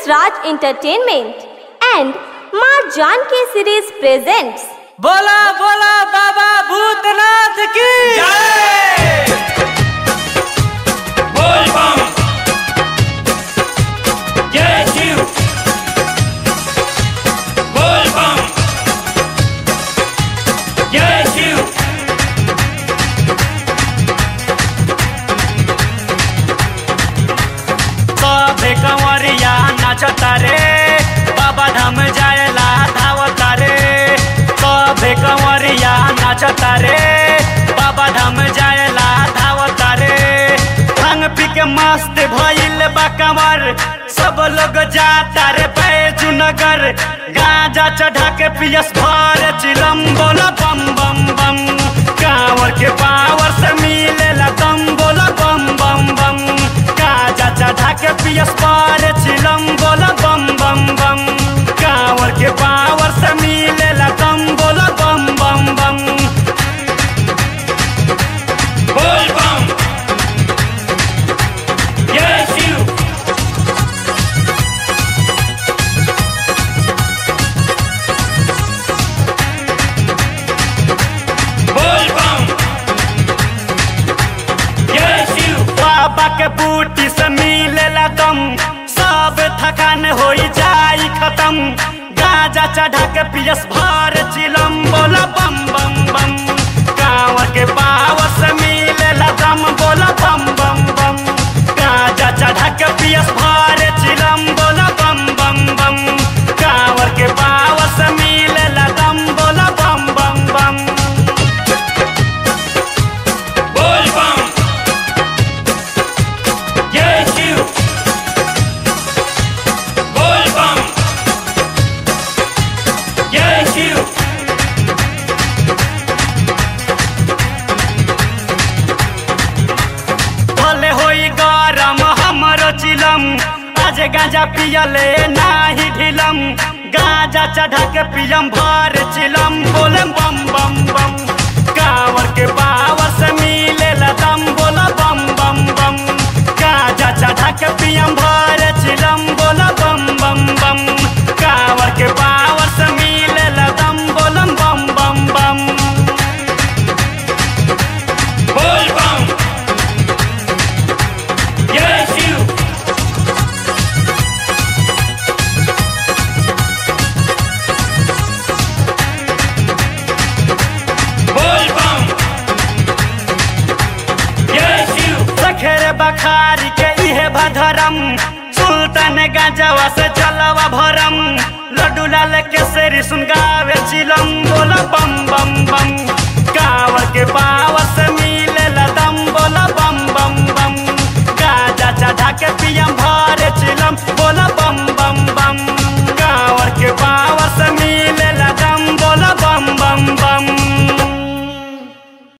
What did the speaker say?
Raj Entertainment and Ma Janki series presents बोला बोला बाबा भूतनाथ की बोल बम जय शिव बोल बम जय शिव सभे कंवरिया नाचता रे बाबा धाम जाएला धावता रे सभे कंवरिया नाचता रे बाबा धाम जाएला धावता रे भांग पी के मस्त भइल बा कंवर सब लोग जाता रे बैजू नगर गांजा चढ़ा के पियस भर चिलम बोला बम बम बम कांवर के पावर से मिलेला दम बोला बम बम बम गाजा चढ़ा के पियस पार चिलम बोला बम बम बम कांवर के पावर से मिलेला दम बोला बम बम बम बोल बम जय शिव बोल बम जय शिव बाबा के बूटी से मिलेला दम सब थकान हो जाई खत्म गाजा चढ़ा के पियस भार चिलम बोला बम बम बम कांवर के पावर से मिलेला दम बोला बम बम बम गाजा चढ़ा के पियस भार चिलम बोला बम बम बम कांवर के पावर से मिलेला दम बोला बम बम बम बोल बम जय शिव बोल बम जय शिव भले होई गरम हमरो चिलम आज गांजा पियले नाही ढिलम गांजा चढ़ा के पियम भर चिलम बोले बम बम बम कांवर के पावर से मिलेला दम बोला बम बम बम गांजा चढ़ा के पियम भर चिलम बोला बम बम बम कांवर के पावर से मिलेला दम बोलम बम बम बम बोल बम जय शिव बोल बम जय शिव सखेरे बखारी के इहे भधरम सुल्तान गंजवा से चलवा भरम लड्डू लाल के सेरी सुन गावे चिलम बोला बम